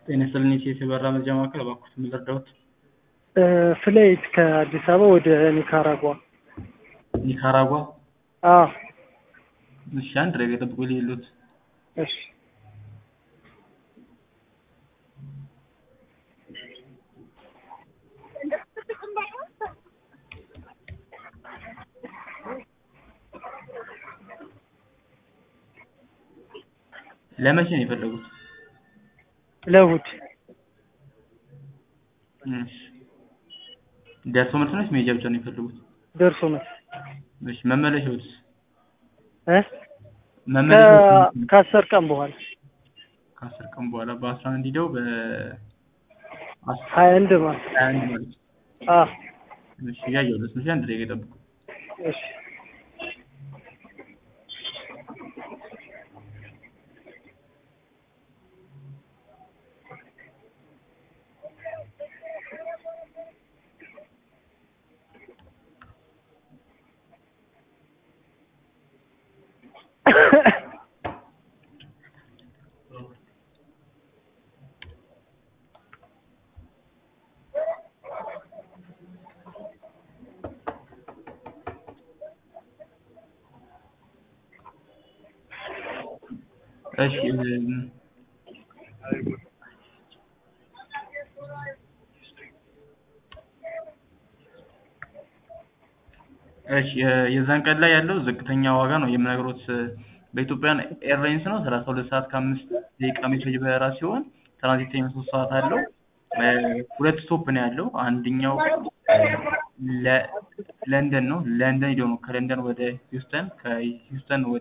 ጤና ይስጥልኝ የኢትዮ በራ መረጃ ማዕከል እባክዎት ምን ልርዳዎት? ፍላይት ከአዲስ አበባ ወደ ኒካራጓ። ኒካራጓ? አዎ እሺ አንድ ደቂቃ ይጠብቁኝ ልሂድልዎት። እሺ ለመቼ ነው የፈለጉት? ለእሑድ እሺ ደርሶ መልስ ነው ወይስ መሄጃ ብቻ ነው የፈለጉት? ደርሶ መልስ እሺ መመለሻዎትስ? እ መመለሻዎት ከአስር ቀን በኋላ ከአስር ቀን በኋላ በአስራ አንድ ሂደው በ ሀያ አንድ ማለት ሀያ አንድ ማለት ነው። አዎ እሺ እያየሁለት ነው። እሺ አንድ ደቂቃ ይጠብቁ። እሺ እሺ እም፣ እሺ የ- የዛን ቀን ላይ ያለው ዝቅተኛ ዋጋ ነው የምነግሮት በኢትዮጵያን ኤርላይንስ ነው። ሰላሳ ሁለት ሰዓት ከአምስት ደቂቃ የሚፈጅ በረራ ሲሆን ትራንዚት ታይም ሶስት ሰዓት አለው። እ፣ ሁለት ስቶፕ ነው ያለው። አንደኛው ለ- ለንደን ነው። ለንደን ሄደው ነው ከለንደን ወደ ሂውስተን ከሂውስተን ወደ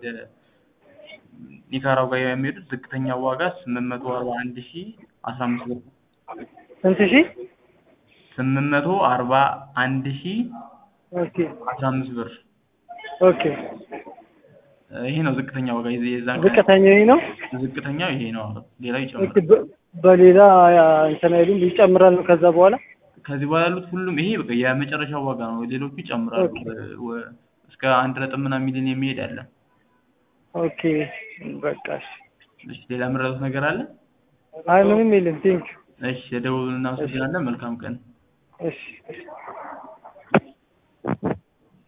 ኒካራጓ የሚሄዱት ዝቅተኛ ዋጋ ስምንት መቶ አርባ አንድ ሺ አስራ አምስት ብር ነው። ስንት ሺህ? ስምንት መቶ አርባ አንድ ሺ ኦኬ አስራ አምስት ብር ኦኬ እ፣ ይሄ ነው ዝቅተኛ ዋጋ የዚ- የዛን ቀን ዝቅተኛው ይሄ ነው። ዝቅተኛው ይሄ ነው። ሌላው ኦኬ ይጨምራል። በ- በሌላ ያ እንትን አይሉም ይጨምራል ነው ከዛ በኋላ ከዚህ በኋላ ያሉት ሁሉም ይሄ በቃ የመጨረሻው ዋጋ ነው። ሌሎቹ ይጨምራሉ። ኦኬ። እ፣ ወ- እስከ አንድ ነጥብ ምናምን ሚሊዮን የሚሄድ አለ። ኦኬ በቃ እሺ። እሺ ሌላ የምረጡት ነገር አለ? አይ ምንም የለም ቴንኪው እሺ የደውሉን እናመሰግናለን። መልካም ቀን። እሺ እሺ